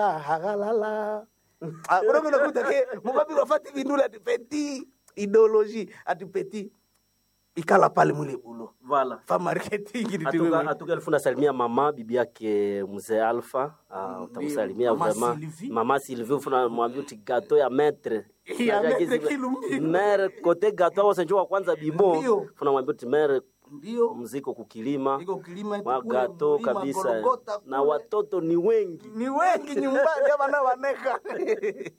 Ah, hagalala Ah, unaona unakuta ke mubabi wafati vindula ati petit idéologie ati petit ikala pale mule bulo Voilà. fa marketing ni Atuka, tiwe atuka elfu nasalimia mama bibi yake mzee Alpha. Uh, utamsalimia Mama vraiment Sylvie. mama Sylvie, ufuna mwambia uti gato ya maître Ya Unajua maître kizi- Kilumbi. mere kote gato au senjo wa kwanza bimo Ndio. funa mwambia uti mere ndio mziko kukilima iko kilima eti mwa kule gato mlima kabisa Golgotha na kule. watoto ni wengi ni wengi nyumbani abana waneka